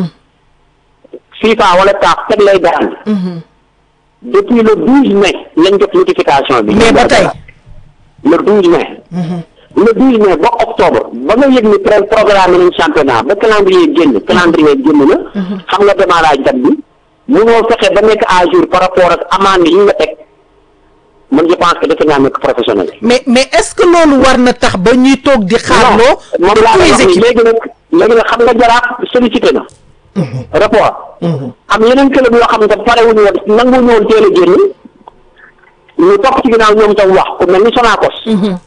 FIFA wala CAF teg lay daan depuis le douze mai lañ jot notification bi mais ba tey. le douze mai le douze mai ba octobre ba nga yëg ni pré programme nañ championnat ba calendrier génn calendrier génn na xam nga démarrage date bi mënoo fexe ba nekk à jour par rapport ak amende yi nga teg man je pense que defe naa nekk professionnel mais mais est-ce que loolu war na tax ba ñuy toog di xaarloo non moom de laa tous lay les wax ni équipes léegi nag léegi nag xam nga jaraaf sollicité na rapport am yeneen club yoo xam ne pare wuñu woon nangu ñu woon teel a génn ñu topp ci ginnaaw ñoom tam wax ku mel ni Sonacos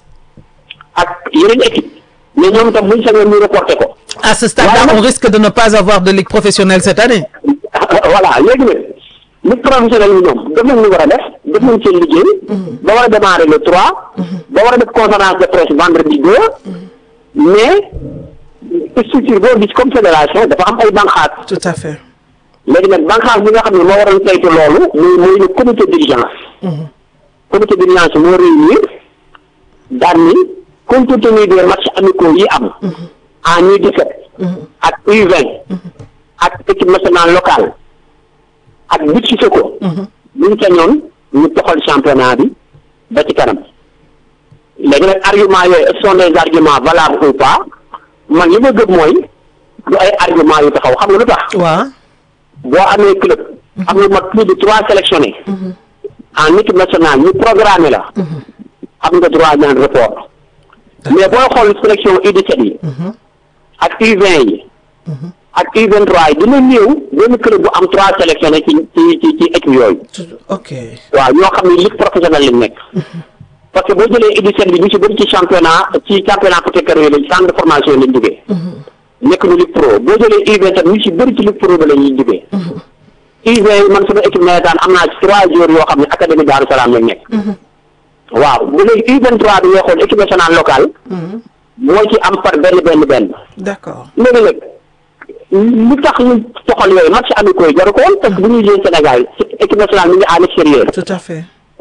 ak yeneen équipe mais ñoom tam buñ sañoon ñu reporté ko à ce stade-là Voilà. on risque de ne pas avoir de ligue professionnelle cette année voilà léegi nag ligue professionnelle yi ñoom def nañ ñu war a def def nañ seen liggéey ba war a démarrer le trois ba war a def conférence de presse vendredi deux mais structure boo gis comme fédération dafa am ay banqaat tout à fait léegi nag banqaas bi nga xam ne moo waroon saytu loolu muy muy le comité d'urgence comité d'urgence moo réunir daan ni compte tenu des matchs amicaux yi am en U17 ak U20 ak équipe nationale locale ak but si ko buñ sañoon ñu toxal championnat bi ba ci kanam léegi nag argument yooyu est-ce que sont des arguments valables ou pas man li ma gëm mooy du ay argument yu taxaw xam nga lu tax waaw boo amee club am na mat plus de trois sélectionnés en équipe nationale ñu programmé la am nga droit ñaan report mais booy xool sélection U17 yi ak U20 yi ak U23 yi dina néew benn club bu am trois sélectionnés ci ci ci ci équipe yooyu ok waaw ñoo xam ne ligue professionnelle lañ nekk parce que boo jëlee U17 bi ñu ci bëri ci championnat ci championnat peut-être yooyu lañ centre de formation lañ jógee nekk ñu ligue pro boo jëlee U20 ñu ci bëri ci ligue pro ba la ñuy jógee U20 man sama équipe nawetaan am naa ci trois jours yoo xam ne académie Daaru Salaam lañ nekk waaw bu léegi U23 bi ngay xool équipe nationale locale moo ci am par benn benn benn d'accord léegi nag lu tax ñu toxal yooyu match amicaux yi jaru ko woon parce que bu ñuy jouer Sénégal équipe nationale mi ngi à l'extérieur tout à fait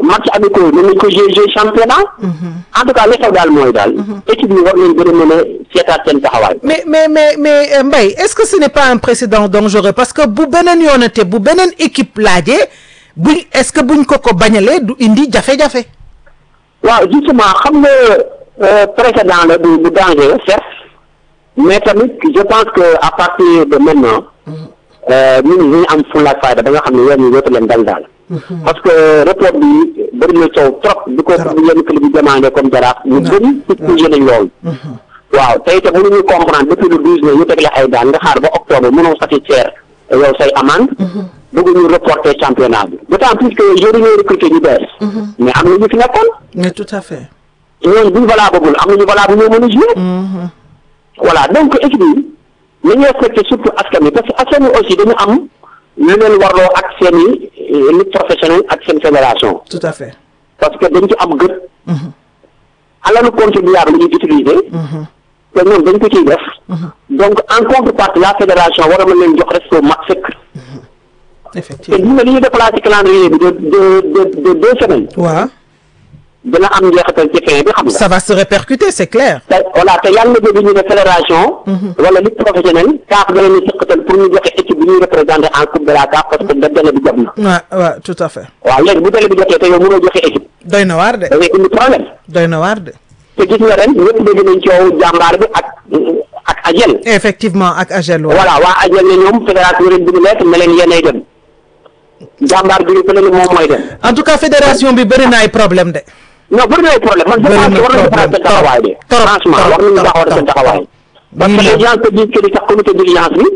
match amicaux mën nañ ko jouer jouer championnat en tout cas li xew daal mooy daal équipe yi war nañ gën a mën a seetaat seen taxawaay mais mais mais mais euh, Mbaye est-ce que ce n'est pas un précédent dangereux parce que bu beneen yoonate bu beneen équipe laajee buñ est-ce que buñ ko ko bañalee du indi jafe-jafe waaw justement xam nga euh, précédent la bu bu dangereux certes mais tamit je pense que à partir de maintenant euh, ñun ñu am fulla ak fayda ba nga xam ne yoon yi dootu leen dal daal parce que report bi bëri na coow trop di ko yenn club yi demandé comme jaraaf ñu bëri expliqué nañ loolu waaw tey te mënuñu comprendre depuis le douze mai ñu teg la ay daan nga xaar ba octobre mënoo satisfaire yow say amende bëgg ñu reporter championnat bi d'autant plus que joueurs yi ñooy recruter ñu bees mais am na ñu fi nekkoon mais tout à fait ñooñu buñ valable bul am nañu valable ñoo mën a jouer voilà donc équipe yi nañu respecté surtout askan wi parce que askan wi aussi dañu am lu leen warloo ak seen i ligue professionnelle ak seen fédération tout à fait parce que dañ ci am gët alalu contribuable la ñuy utiliser te ñoom dañ ko ciy def donc en contrepartie la fédération war a mën leen jox respect mat sëkk te effectivement gis nga li ñu déplacé calendrier bi de de de de deux semaines waaw dina am njeexital ci fin bi xam nga ça va se répercuter c'est clair te voilà te yàlla na dégg ñu ne fédération wala ligue professionnelle CAF da leen di sëkkatal pour ñu joxe équipe bi ñuy représenté en coupe de la CAF parce que da délai bi jot na waaw waaw tout à fait waaw léegi bu délai bi jotee te yow mënoo joxe équipe doy na waar de da ngay indi problème doy na waar de te gis nga ren ñëpp dégg nañ coow jàmbaar bi ak ak Agel effectivement ak Agel waaw voilà waa Agel ne ñoom fédération ren bi ñu lekk ne leen yéenay dem jàmbaar bi fële ne moom mooy dem en tout cas fédération bi bëri na ay problème de non bëri na ay problème man je Bëri pense na que war nañu problème. defaraat seen taxawaay de Trop, franchement trop, war nañu trop, taxawal seen trop. taxawaay parce que Bii les gens se disent que li tax comité de vigilance bi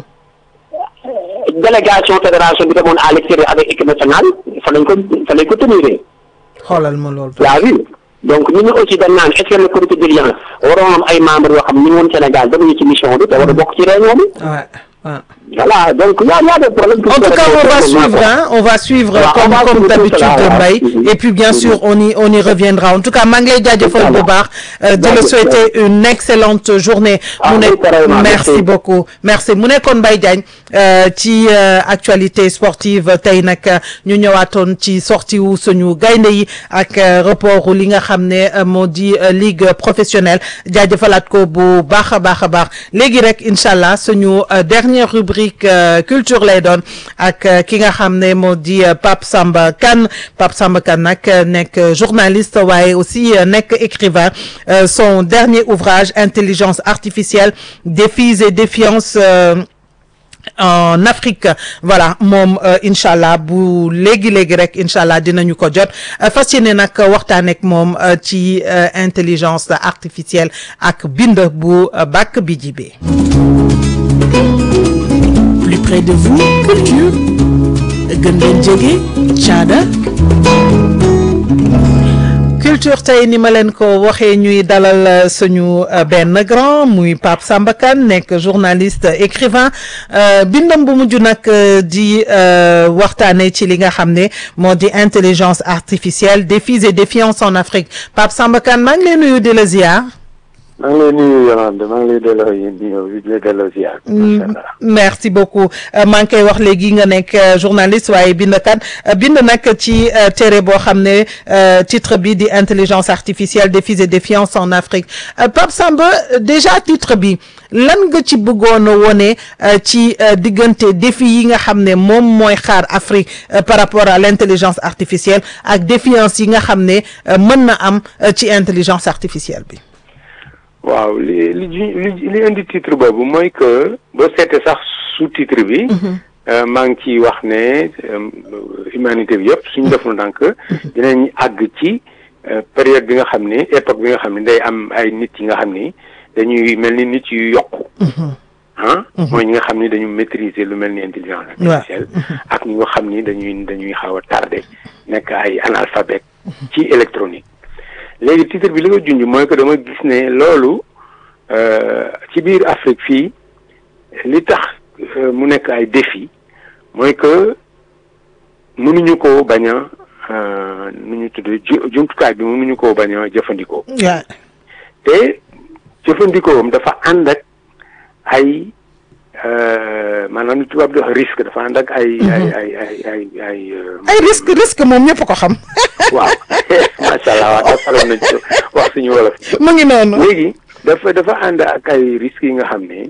délégation fédération bi demoon à l'extérieur avec équipe nationale fa lañ ko fa lañ ko tenir xoolal ma loolu yaa vu donc ñun aussi dañ naan est-ce que le comité de vigilance waroon am ay membres yoo xam ñu ngi woon Sénégal demuñu ci mission bi te war a bokk ci réunion bi ouais ouais voilà donc y a y a des problèmes. En tout cas, on va suivre, hein, on va suivre Voilà, comme, on va comme suivre tout d'habitude, cela, Mbaye. voilà. Et puis, bien Mhm. sûr, on y, on y reviendra. En tout cas, maa ngi lay jaajëfal bu baax euh, di la Jaajëf, souhaiter une excellente journée. Ah, mu oui, nekk pareillement, merci merci. beaucoup merci mu nekkoon Mbaye Diagne euh, ci euh, actualité sportive tey nag euh, ñu ñëwaatoon ci sortie wu suñu gaynde yi ak euh, report li nga xam ne euh, moo di euh, ligue professionnelle jaajëfalaat ko bu baax a baax a baax léegi rek incha allah suñu euh, dernière rubrique euh, culture lay doon ak euh, ki nga xam ne moo di euh, Pape Samba Kane Pape Samba Kane nag euh, nekk euh, journaliste waaye aussi euh, nekk écrivain Euh, son dernier ouvrage intelligence artificielle défis et défiances euh, en Afrique voilà moom euh, incha allah bu léegi léegi rek incha allah dinañu ko jot Euh, fas yéene nag waxtaan ak moom euh, ci euh, intelligence artificielle ak bind bu euh, bàkk bi jibee plus près de vous culture gën leen jege caada culture tey ni ma leen ko waxee ñuy dalal euh, suñu euh, benn grand muy Pape Samba Kane nekk journaliste écrivain euh, bindam bu mujj nag euh, di euh, waxtaane ci li nga xam ne moo di intelligence artificielle défis et défiances en Afrique Pape Samba Kane maa ngi lay nuyu di la ziar. maa ngi lay nuyu Yolande maa ngi lay delloo yéen di di lay delloo ziar. macha allah merci beaucoup Euh, maa ngi koy wax léegi nga nekk euh, journaliste waaye bindkat euh, bind nag ci euh, téere boo xam ne euh, titre bi di intelligence artificielle défis et défiances en Afrique Euh, Pape Samba euh, déjà titre bi lan nga ci bëggoon a wone euh, ci euh, diggante défi yi nga xam ne moom mooy xaar Afrique euh, par rapport à l'intelligence artificielle ak défiance yi nga xam ne euh, mën na am euh, ci intelligence artificielle bi. waaw li li ju- li li indi titre boobu mooy que boo seetee sax sous titre bi. euh, maa ngi ciy wax ne euh, humanité bi yëpp suñu defoon donc dinañ àgg ci euh, période bi nga xam ni époque bi nga xam ni day am ay nit yi nga xam ni dañuy mel ni nit yu yokku. ah mooy ñi nga xam ni dañu maîtriser lu mel ni intelligence artificielle ak ñi nga xam ni dañuy dañuy xaw a tardé nekk ay analphabète ci électronique léegi titre bi li nga junj mooy que dama gis ne loolu euh, ci biir Afrique fii li tax euh, mu nekk ay défi mooy que mënuñu ko bañ a euh, nu ñu tudd ju jumtukaay bi mënuñu ko bañ a jëfandikoo te jëfandikoom dafa ànd ak ay euh, maanaam li tubaab di wax risque dafa ànd ak ay ay ay ay ay ay euh, ay risque risque moom ñëpp ko xam waaw macha allah waaw dafa nañ ci wax suñu wolof mu ngi noonu léegi dafa dafa ànd ak ay risques yi nga xam ne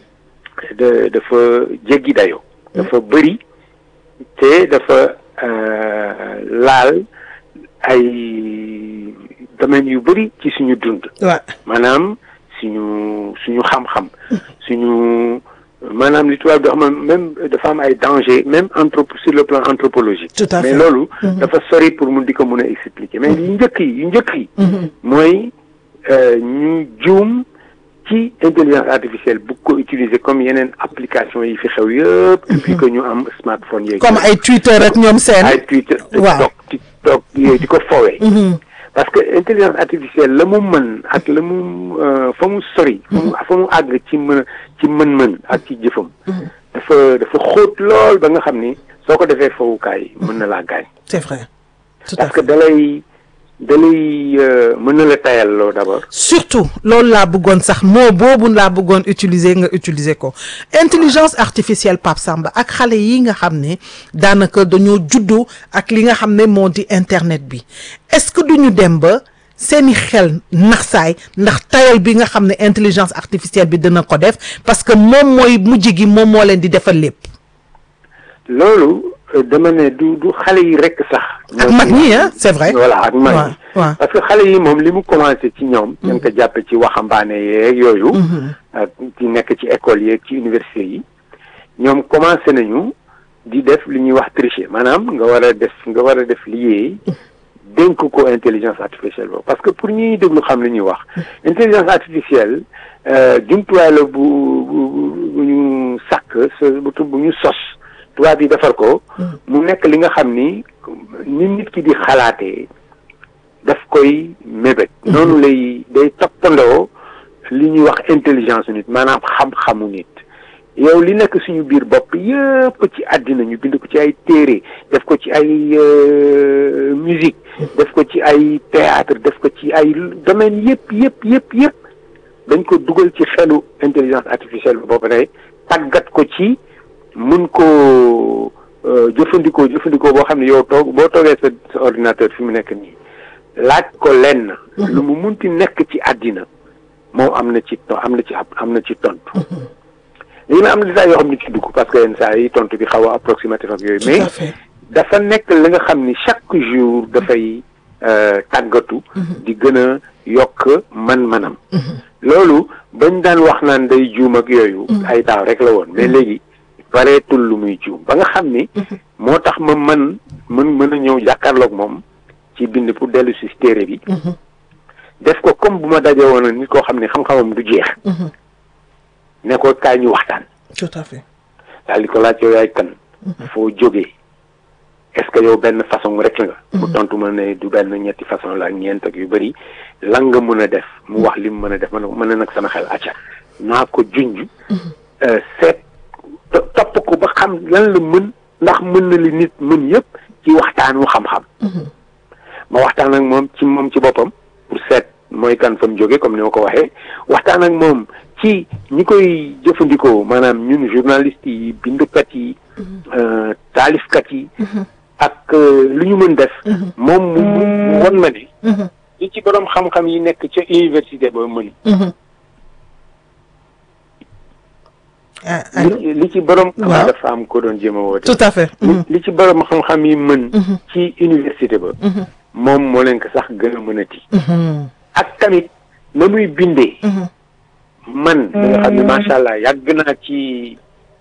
da dafa jéggi dayoo dafa bëri te dafa euh, laal ay domaines yu bëri ci suñu dund waaw maanaam suñu suñu xam-xam suñu maanaam li tubaab di wax même dafa am ay danger même anthropo sur le plan anthropologique Tout à mais fait. loolu dafa sori pour mun di ko mun a expliquer mais yu njëkk yi yu njëkk yi mooy euh, ñu juum ci intelligence artificielle bu ko utiliser comme yeneen application yi fi xew yëpp depuis que ñu am smartphone yeeg comme ay Twitter ak ñoom seen ay Twitter Waaw. TikTok TikTok yooyu di ko fowee parce que intelligence artificielle la mu mën ak la mu euh, fa mu sori fa mu fa mu àgg ci mën ci mën-mën ak ci jëfam dafa dafa xóot lool ba nga xam ni soo ko defee fowukaay mën na laa gaañ c'est vrai tout à parce que fait dalay dalay euh, mën na la tayal loo d'abord surtout loolu laa bëggoon sax moo boobu laa bëggoon utiliser nga utiliser ko intelligence artificielle Pape Samba ak xale yi nga xam ne daanaka dañoo juddoo ak li nga xam ne moo di internet bi est-ce que duñu dem ba seeni xel naxsaay ndax tayal bi nga xam ne intelligence artificielle bi dina ko def parce que moom mooy mujj gi moom moo leen di defal lépp loolu euh, dama ne du du xale yi rekk sax ak mag ñi ah c'est vrai voilà ak mag waaw ñi waaw parce que xale yi moom li mu commencé ci ñoom dañ ko jàppe ci waxambaane yeeg yooyu ak ci nekk ci école yeeg ci université yi ñoom commencé nañu di def li ñuy wax tricher maanaam nga war a def nga war a def liggéey dénk ko intelligence artificielle boobu parce que pour ñuy déglu xam li ñuy wax intelligence artificielle euh, jumtuwaay la bu bu bu ñu sàkk sa bu tu- bu ñu sos tubaab yi defar ko mu nekk li nga xam ni ni nit ki di xalaatee daf koy mébét noonu lay day toppandoo li ñuy wax intelligence nit maanaam xam-xamu nit yow li nekk suñu biir bopp yëpp ci àddina ñu bind ko ci ay téere def ko ci ay euh, musique def ko ci ay théâtre def ko ci ay domaine yëpp yëpp yëpp yëpp dañ ko dugal ci xelu intelligence artificielle bi boobu ne tàggat ko ci mun ko euh, jëfandikoo jëfandikoo boo xam ne yow toog boo toogee sa sa ordinateur fi mu nekk nii laaj ko lenn lu mu munti nekk ci àddina moom am na ci to- am na ci ab- am na ci tontu léegi nag am na saa yoo xam ne ci dugg parce que yenn saa yi tontu bi xaw a approximatif ak yooyu tout mais à fait dafa nekk li nga xam ni chaque jour dafay euh, tàggatu di gën a yokk man-manam loolu bañ daan wax naan day juum ak yooyu ay daaw rek la woon mais léegi bareetul lu muy juum ba nga xam ni moo tax ma mën mën mën a ñëw jàkkaarloog moom ci bind pour dellu si téere bi def ko comme bu ma dajee woon nit koo xam ne xam-xamam du jeex ne ko kaay ñu waxtaan tout à fait daal di ko laaj yow yaay kan foo jógee est-ce que yow benn façon rek la nga mu tontu ma ne du benn ñetti façon la ak ñeent ak yu bëri lan nga mën a def mu wax li mu mën a def ma ne ko mën na nag sama xel acca naa ko junj euh, seet to- topp ko ba xam lan la mën ndax mën na li nit mën yëpp ci waxtaanu xam-xam ma waxtaan ak moom ci moom ci boppam pour seet mooy kan fa mu jóge comme ni ma ko waxee waxtaan ak moom ci ñi koy jëfandikoo maanaam ñun journalistes yi bindkat yi euh, taalifkat yi ak euh, lu ñu mën def moom mu mu mu won ma ne li ci borom xam-xam yi nekk ca université ba mën ah allo li li ci borom Waaw. dafa am ko doon jéem a woote tout à fait li li ci borom xam-xam yi mën ci université ba moom moo leen ko sax gën a mënati ak tamit na muy bindee man da nga xam ne macha allah yàgg naa ci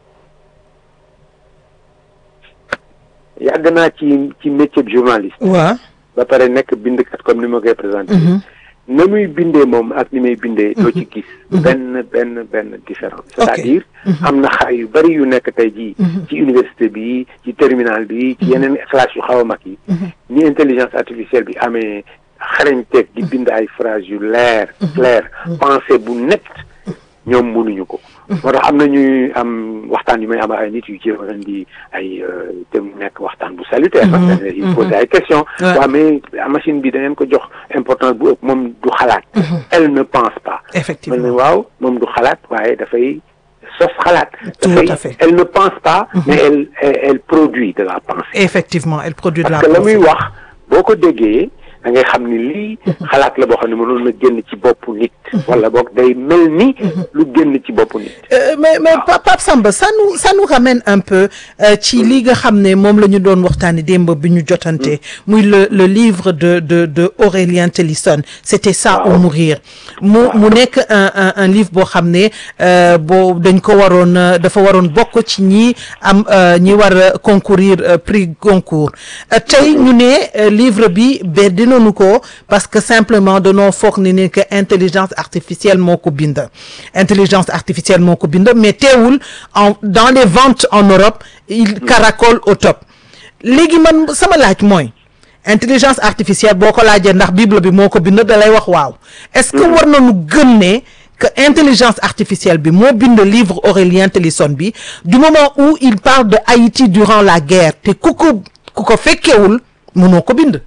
yàgg naa ci ci métier de journaliste waaw ba pare nekk bindkat comme ni ma koy présenté na muy bindee moom ak ni may bindee doo ci gis benn benn benn différence c'est-à-dire am na xale yu bari yu nekk tey jii ci université bi ci terminal bi ci yeneen classe yu xaw a mag yi ni intelligence artificielle bi amee xarañteeg di bind ay phrases yu leer clair pensée bu net ñoom mënuñu ko moo tax am na ñuy am waxtaan yu may am ay nit yu jéem a indi ay te mu nekk waxtaan bu salutaire parce que il pose ay questions waaw mais machine bi da ngeen ko jox importance bu ëpp moom du xalaat elle ne pense pas man effectivement ne waaw moom du xalaat waaye dafay sos xalaat Tout dafay à fait. elle ne pense pas mais elle elle elle produit de la pensée effectivement elle produit de la parce que la muy pensée. wax boo ko déggee da ngay xam ni lii xalaat la boo xam ne mënoon na génn ci boppu nit wala boog day mel ni lu génn ci boppu nit Euh, mais mais Pa- Pape Samba ça nous ça nous ramène un peu euh, ci li nga xam ne moom la ñu doon waxtaani démb bi ñu jotante muy le le livre de de de Aurélien Tellison c'était ça ou mourir mu mu nekk un un un livre boo xam ne euh, boo dañ ko waroon euh, dafa waroon bokk ci ñi am euh, ñi war a concourir euh, prix Goncourt Euh, tey ñu ne euh, livre bi beddi nañu ko parce que simplement danoo foog ni ne que intelligence artificielle moo ko bind intelligence artificielle moo ko bind mais teewul en dans les ventes en Europe il caracole au top léegi man sama laaj mooy intelligence artificielle boo ko laajee ndax bible bi moo ko bind da lay wax waaw est-ce que war nañu gëm ne que intelligence artificielle bi moo bind livre Aurélien Tellison bi du moment où il parle de Haïti durant la guerre te ku ko ku ko fekkewul mënoo ko bind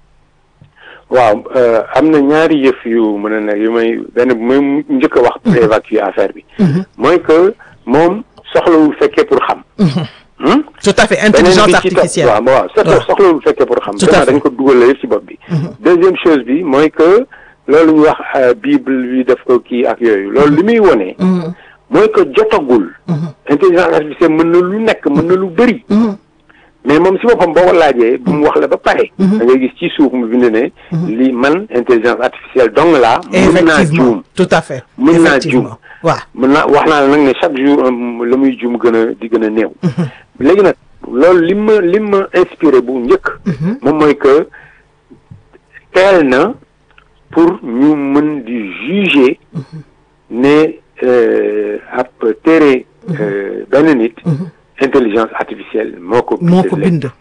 waaw euh, am na ñaari yëf yu mën a nekk yu may benn bu may njëkk a wax pour évacuer affaire bi mooy que moom soxlawul fekkee pour xam Hmm? tout à fait beneen intelligence bi ci topp artificielle waaw waaw soxla waaw. soxlawul fekkee pour xam Tout à vraiment fait. dañ ko dugal yëpp ci bopp bi deuxième chose bi mooy que loolu ñu wax euh, bible bi def ko kii ak yooyu loolu li muy wone mooy que jotagul intelligence artificielle mën na lu nekk mën na lu bëri mais moom si boppam boo ko laajee bu mu wax la ba pare da ngay gis ci suuf mu bind ne li man intelligence artificielle dong laa mën naa effectivement juum tout à fait mën naa effectivement juum waaw mën naa wax naa la nag ne chaque jour um, la muy juum gën a di gën a néew léegi nag loolu li ma li ma inspiré bu njëkk moom mooy que teel na pour ñu mën di juger ne euh, ab téere euh, benn nit intelligence artificielle moo ko moo ko léegi. bind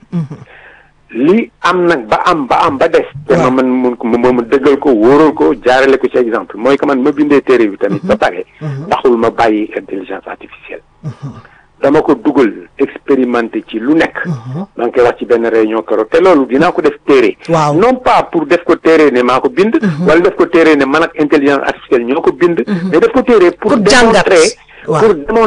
li am nag ba am ba am ba des te ma waaw. man mun ko ma ma dëggal ko wóoral ko jaarale ko ci exemple mooy que man ma bindee téere bi tamit ba pare taxul ma bàyyi intelligence artificielle dama ko dugal expérimenté ci lu nekk maa ngi koy wax ci benn réunion keroog te loolu dinaa ko def téere Waaw. non pas pour def ko téere ne maa ko bind wala def ko téere ne man ak intelligence artificielle ñoo ko bind mais def ko téere pour Pour jàngat. démontrer Waaw. pour démontrer